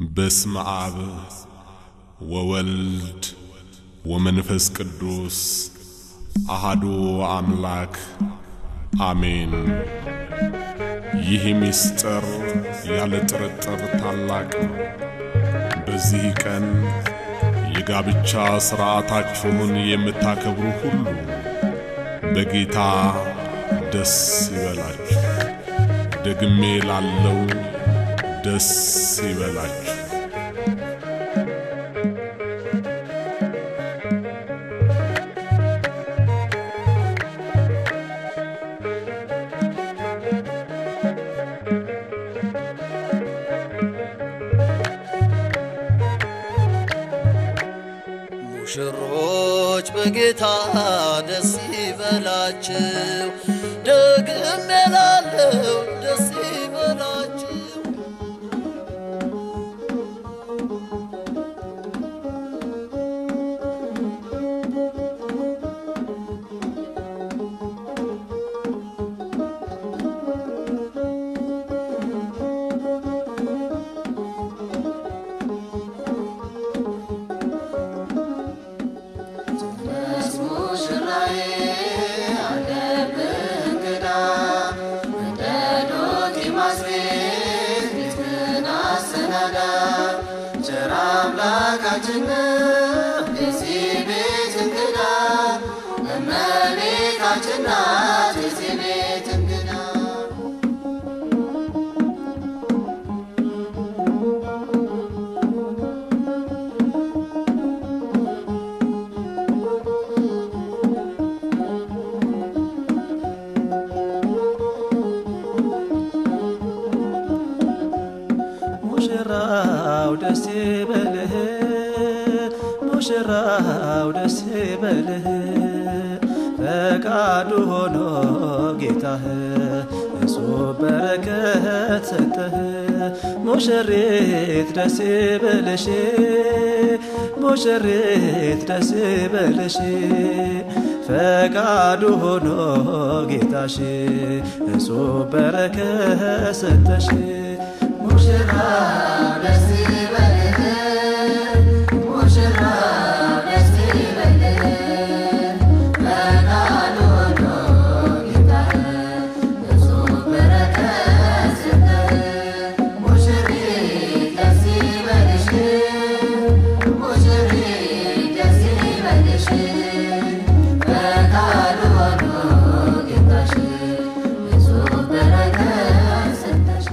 በስመ አብ ወወልድ ወመንፈስ ቅዱስ አሃዱ አምላክ አሜን። ይህ ምስጢር ያለ ጥርጥር ታላቅ ነው። በዚህ ቀን የጋብቻ ሥርዓታችሁን የምታከብሩ ሁሉ በጌታ ደስ ይበላችሁ። ደግሜ ላለው ደስ ይበላችሁ። ሙሽሮች በጌታ ደስ ይበላችሁ፣ ደግሜ እላለሁ ደስ ይበላችሁ። ሙሽራዬ አለብህ እንግዳ እንደ ዶኪማስ ቤት ቤትህን አሰናዳ። ቸር አምላካችን የዚህ ቤት እንግዳ እመቤታችን ናት የዚህ ቤት እንግዳ። ሙሽራው ደስ ይበልህ፣ ሙሽራው ደስ ይበልህ፣ ፈቃዱ ሆኖ ጌታህ እሱ በረከት ሰጠህ። ሙሽሪት ደስ ይበልሽ፣ ሙሽሪት ደስ ይበልሽ፣ ፈቃዱ ሆኖ ጌታሽ እሱ በረከት ሰጠሽ። ሙሽራው ደስ ይበልህ፣ ሙሽራው ደስ ይበልህ፣ ፈቃዱ ሆኖ ጌታህ ብዙ በረከት ሰጠህ። ሙሽሪት ደስ ይበልሽ፣ ሙሽሪት ደስ ይበልሽ፣ ፈቃዱ ሆኖ ጌታሽ ብዙ በረከት ሰጠሽ።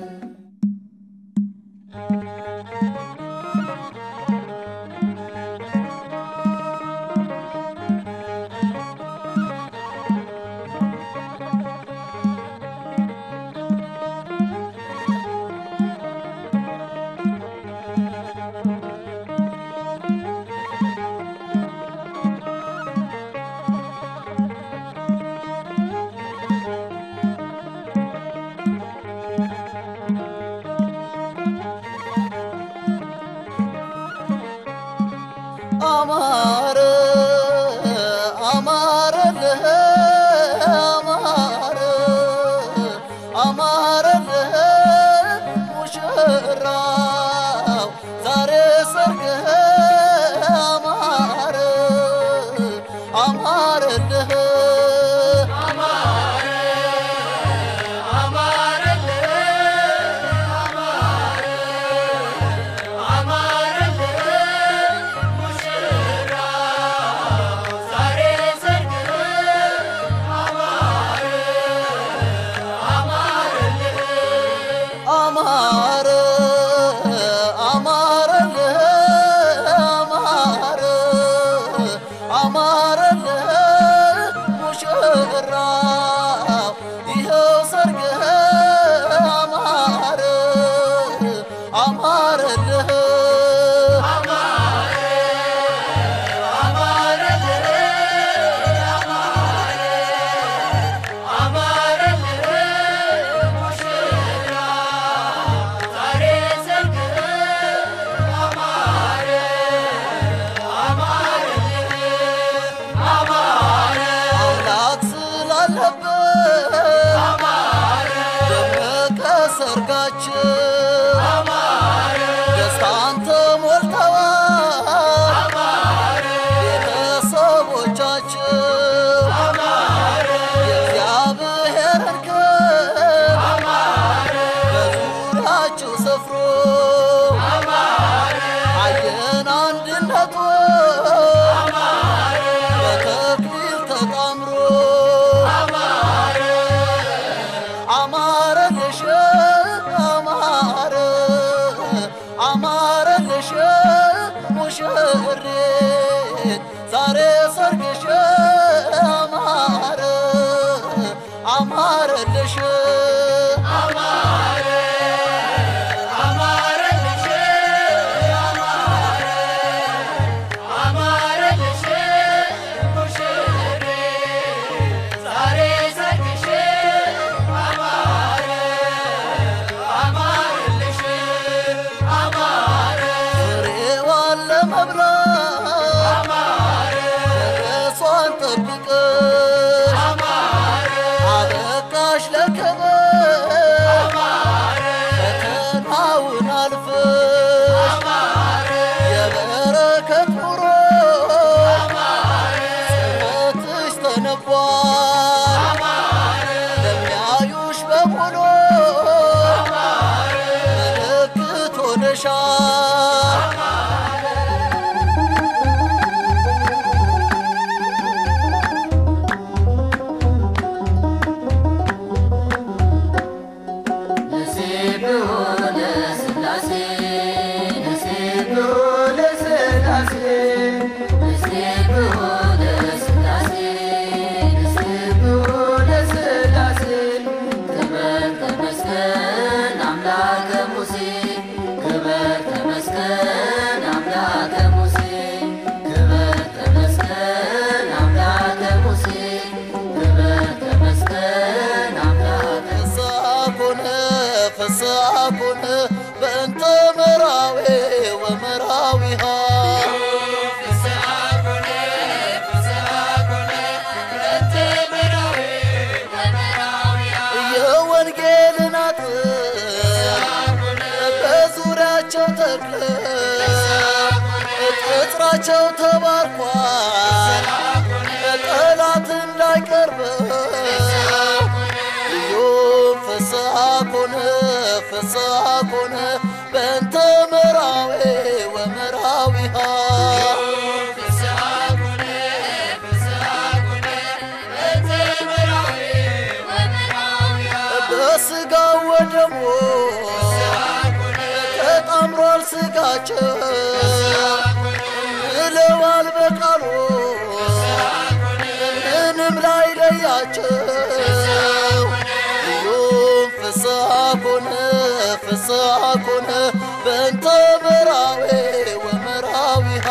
አማረ አማረልህ አማረ አማረልህ ሙሽራው ዛሬ ሰርግህ አማረ አማረልህ አማረ አማረልህ አማረ አማረልህ ሙሽራው ይኸው ሰርግህ አማረ አማረልህ አምላክ ስላለበት ደመቀ ሰርጋችን ሰፍሮ አየን አንድነቱ በተክሊል ተጣምሮ አማረልሽ አማረ አማረልሽ ሙሽሬት ዛሬ ሰርግሽ አማረ አማረልሽ ፍሬዋን ለመብላት ደረሷን ጠብቀሽ አበቃሽ ለክብር ፈተናውን አልፈሽ የበረከት ኑሮ ጽናትሽ ተነቧል ለሚያዩሽ በሙሉ ምልክት ሆነሻል ነሲብዎ ለሥላሴ ነሲብዎ ለሥላሴ ነሲብዎ ለሥላሴ ነሲብዎ ለሥላሴ ክብር ተመስገን አምላከ ሙሴ ክብር ተመስገን አምላከ ሙሴ ክብር ተመስገን አምላከ ሙሴ ክብር ተመስገን አምላከ ፍስሐኩን ፍስሐኩን በእንተ መራዌ ወመራዊሃ የወንጌልን አጥር በዙሪያቸው ተክለ ቅጥራቸው ተባርኳል ጠላት እንዳይቀርበው ኢዮብ ፍስሐ ኮነ ፍስሐ ኮነ በእንተ መራዌ ወመራዊሃ በስጋው ወደሞ ተጣምሯል ስጋቸው ምለዋል በቃሉ ምንም ላይ ለያቸው ኢዮብ ፍስሐ ኮነ ፍስሐ ኮነ በእንተ መራዌ ወመራዊሃ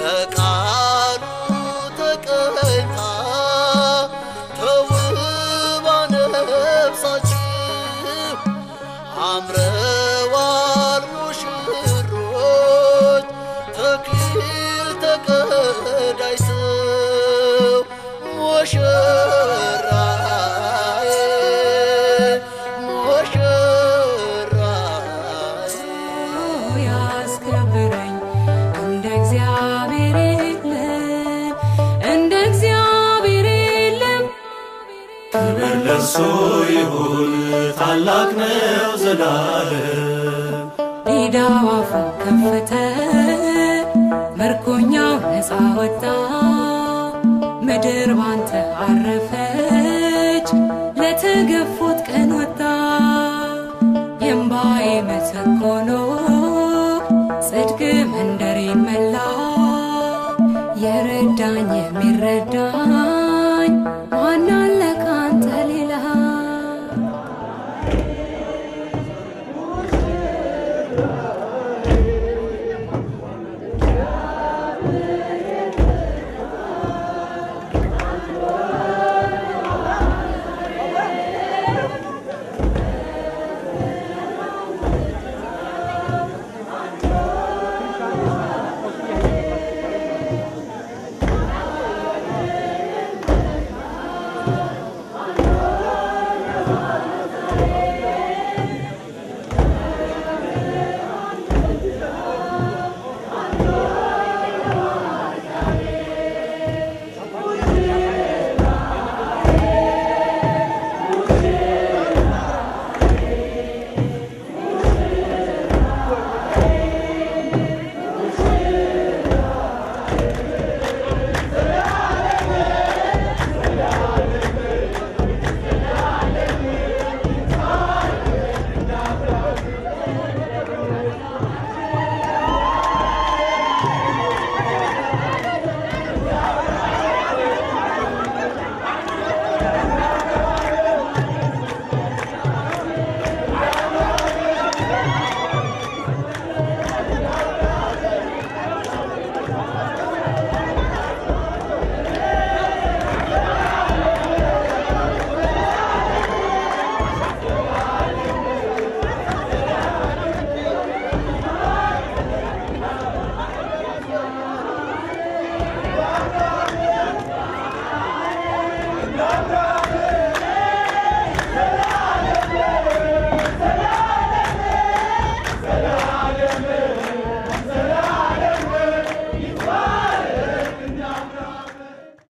በቃሉ ተቀኝታ ተውባ ነፍሳችሁ አምረዋል ሙሽሮች ተክሊል ተቀዳጅተው ሙሽራዬ ሙሽራዬ ያስከብረኝ እንደ እግዚአብሔር የለም፣ እንደ እግዚአብሔር የለም። ክብር ለእርሱ ይሁን ታላቅ ነው ዘላለም ዲዳው አፉን ከፈተ፣ ምርኮኛው ነፃ ወጣ። ምድር ባንተ አረፈች፣ ለተገፉት ቀን ወጣ። የእምባዬ ምትክ ሆኖ ጽድቅ መንደሬን መላ። የረዳኝ የሚረዳ